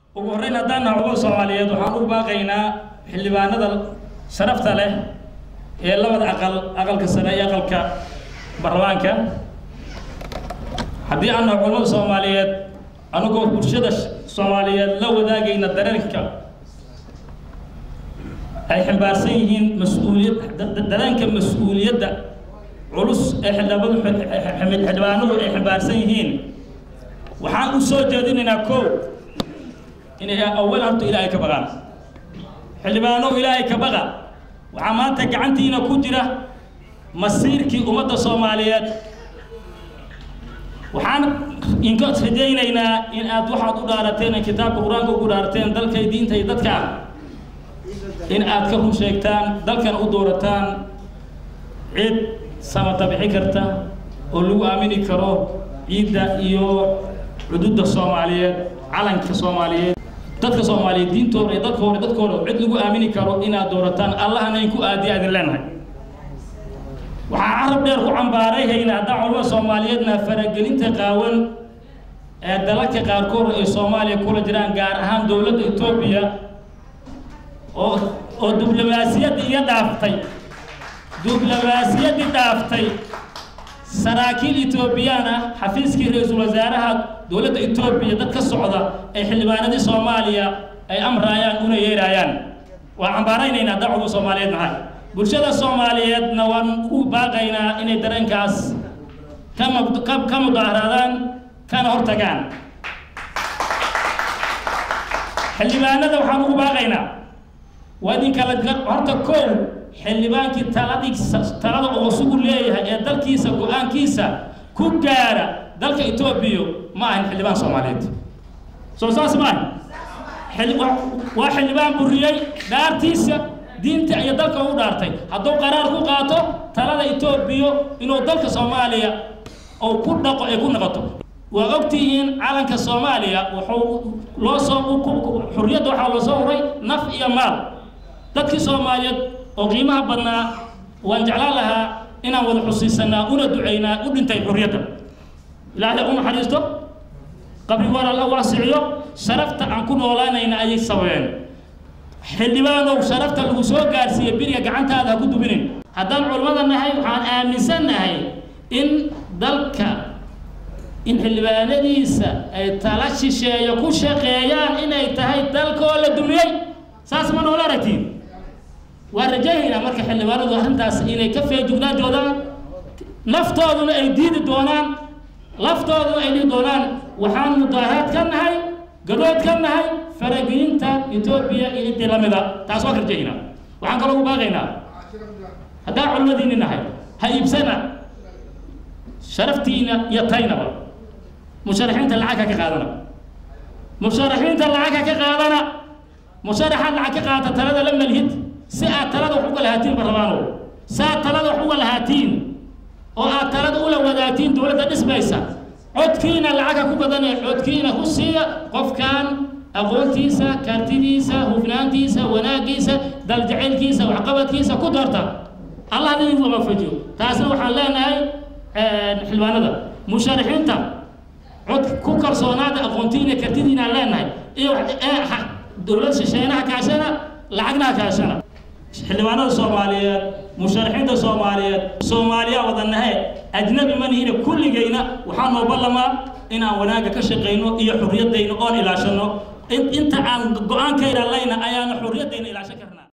ugu horreyn haddaan nahay culamada soomaaliyeed waxaan ugu baaqaynaa xildhibaanada sharafta leh ee labada aqal aqalka sare iyo aqalka baarlamaanka haddii aan nahay culamada soomaaliyeed anagoo bulshada soomaaliyeed la wadaagayna dareenka ay ximbaarsan yihiin mas-uuliyad dareenka mas-uuliyadda culus ee xildhibaanadu xildhibaanadu ay ximbaarsan yihiin waxaan u soo jeedinaynaa kow inay awal horta ilaahay ka baqaan xildhibaanow ilaahay ka baqa waxaa maanta gacantiina ku jira masiirkii ummadda soomaaliyeed waxaan inka rajaynaynaa in aad waxaad u dhaarateen ee kitaabka qur-aanka ugu dhaarateen dalkay diinta iyo dadka ah in aad ka run sheegtaan dalkana u doorataan cid samata bixi karta oo lagu aamini karo ciidda iyo cududda soomaaliyeed calanka soomaaliyeed dadka soomaaliyeed diintooda iyo dadkooda dadkooda cid lagu aamini karo inaad doorataan allahna in ku aadiya idin leenahay waxaa carab dheer ku cambaaray hayna haddaan culamada soomaaliyeedna faragelinta qaawan ee dalalka qaarkood ay soomaaliya kula jiraan gaar ahaan dowladda etoobiya oo oo diblomaasiyaddii iga dhaaftay diblomaasiyaddii dhaaftay saraakiil etoobiyaan ah xafiiskii ra-iisul wasaaraha dowladda etoobiya dad ka socda ee xildhibaanadii soomaaliya ay amraayaan una yeeraayaan waa cambaaraynaynaa haddaan culamada soomaaliyeed nahay bulshada soomaaliyeedna waan u baaqaynaa inay dareenkaas ka mudaaharaadaan kana hortagaan xildhibaanada waxaan ugu baaqaynaa waa idinka la horta kow xildhibaankii taladii talada uu sugu leeyahay ee dalkiisa go-aankiisa ku gaara dalka etoobiya ma ahan xildhibaan soomaaliyeed soo saas ma ahan waa xildhibaan buriyey dhaartiisa diinta iyo dalka u dhaartay hadduu qaraar ku qaato talada etoobiya inuu dalka soomaaliya oo ku dhaqo ay ku noqoto waa ogtihiin calanka soomaaliya wuxuu loo soo xurriyadda waxaa loo soo uray naf iyo maal dadkii soomaaliyeed oo qiimaha badnaa waan jeclaan lahaa inaan wada xusiisanaa una ducaynaa u dhintay xurriyadda ilaahay u naxariisto qabri war alla waasiciyo sharafta aan ku noolaanayna ayay sababeen xildhibaanow sharafta lagu soo gaarsiiyey biriga gacantaada ha ku dubinin haddaan culammada nahay waxaan aaminsan nahay in dalka in xildhibaanadiisa ay tala shisheeyo ku shaqeeyaan inay tahay dalkoo la dumiyey saas ma noola aragtiin waa rajahaynaa marka xildhibaanadu arrintaas inay ka feejugnaan doonaan laftooduna ay diidi doonaan laftooduna ay dhihi doonaan waxaan mudaaharaad ka nahay gadood ka nahay faragelinta etoobiya iyo intii lamida taas waa ka rajahaynaa waxaan kaloo ugu baaqaynaa haddaan culimadiini nahay ha iibsana sharaftiina iyo taynaba musharaxiinta lacagka ka qaadana musharaxiinta lacagka ka qaadana musharaxaad lacag ka qaata talada la malhid si aad talada wax uga lahaatiin barlamaano si aad talada wax uga lahaatiin oo aad talada ula wadaagtiin dowladda dhismaysa codkiina lacagka ku badanee codkiina ku siiya qofkan aqoontiisa kartidiisa hufnaantiisa wanaagiisa daljacaylkiisa waxqabadkiisa ku doorta allah idin lama fajiyo taasna waxaan leenahay xildhibaanada musharaxiinta cod ku kalsoonaada aqoontiina kartidiina leenahay iyo dowlad shisheenaha kaashana lacagnaha kaashana xildhibaanada soomaaliyeed musharaxiinta soomaaliyeed soomaaliya wadanahe ajnabi manihina kulligayna waxaa noo ballamaa inaan wanaagga ka shaqayno iyo xurriyaddayna oon ilaashano inta aan go-aankayna layna ayaana xurriyaddayna ilaashan karnaa